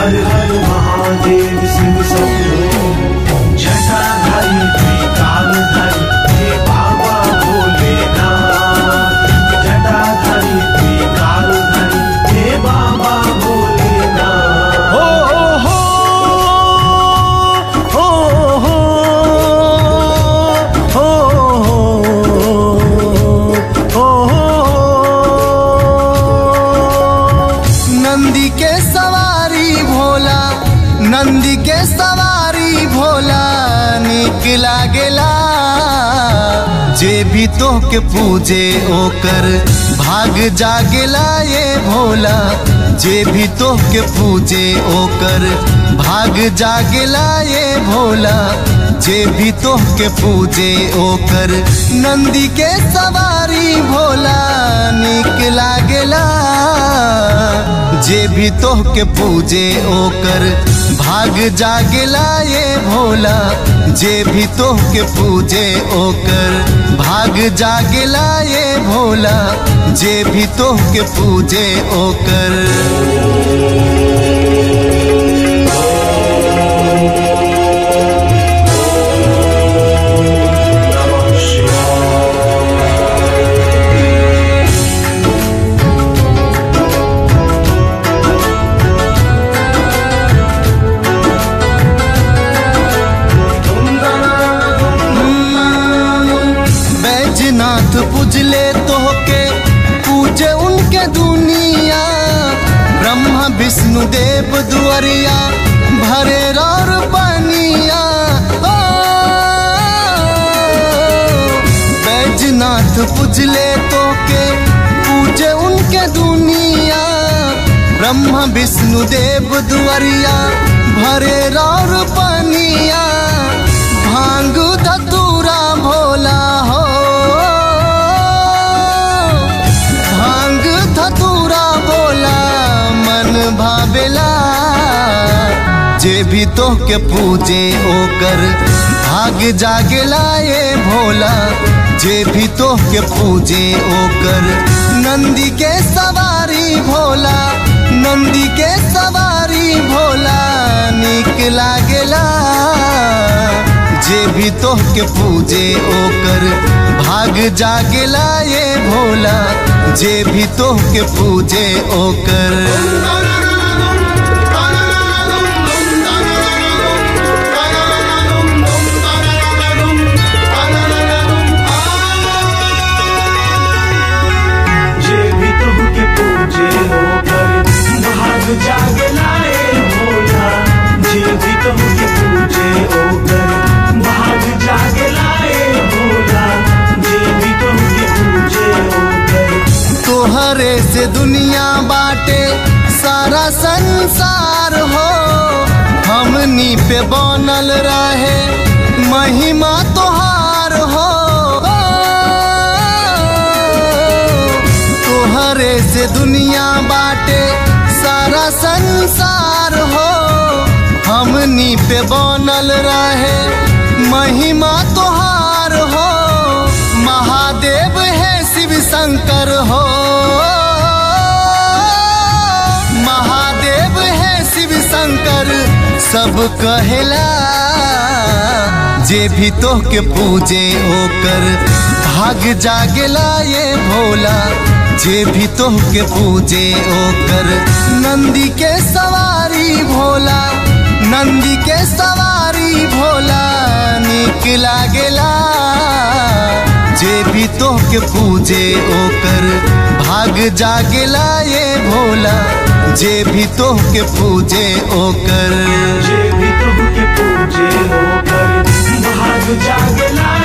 हर हर महादेव शिव शंभो जटाधारी त्रिकालधारी हे बाबा भोलेनाथ जटाधारी त्रिकालधारी हे बाबा भोलेनाथ हो हो हो हो हो हो नंदी के सवारी भोला नंदी के सवारी भोला निक लागेला जे भी तो के पूजे ओकर भाग जागेला ये भोला जे भी तो के पूजे ओकर भाग जागेला ये भोला जे भी तो के पूजे ओकर नंदी के सवारी भोला निक लागेला जे भी तो के पूजे ओकर भाग जागेला ये भोला जे भी तो के पूजे ओकर भाग जागेला ये भोला जे भी तो के पूजे ओकर नमः शिवाय बैजनाथ पूजले तोहके पूजे उनके दुनिया ब्रह्मा विष्णु देव दुआरिया भरे रौर बनिया ओ, बैजनाथ पूजले तोहके पूजे उनके दुनिया ब्रह्मा विष्णु देव दुआरिया भरे रौर बनिया भांग धतूरा भोला हो भांग धतूरा भोला मन भावेला जे भी तो के पूजे ओकर भाग जागेला ये भोला जे भी तो के पूजे ओकर नंदी के सवारी भोला नंदी के सवारी भोला निक लागेला जे भी तो के पूजे ओकर भाग जागेला ये भोला जे भी तो के पूजे ओकर जे भी तुमके पूजे होकर भाग जाग लाए भोला जे भी तुमके पूजे होकर भाग जाग लाए भोला जे भी तुमके पूजे होकर तोहरे से दुनिया बाटे सारा संसार हो हमनी पे बनल रहे महिमा तोहार हो तोहरे से दुनिया बाटे सारा संसार हो हमनी पे बनल रहे महिमा तोहार हो महादेव है शिव शंकर हो महादेव है शिव शंकर सब कहेला जे भी तो के पूजे ओकर भाग जागेला ये भोला जे भी तो के पूजे ओकर नंदी के सवारी भोला नंदी के सवारी भोला निक लागेला जे भी तो के पूजे ओकर भाग जागेला ये भोला जे भी तो के पूजे ओकर जे भी तुमके पूजे होकर भाग जाग लाए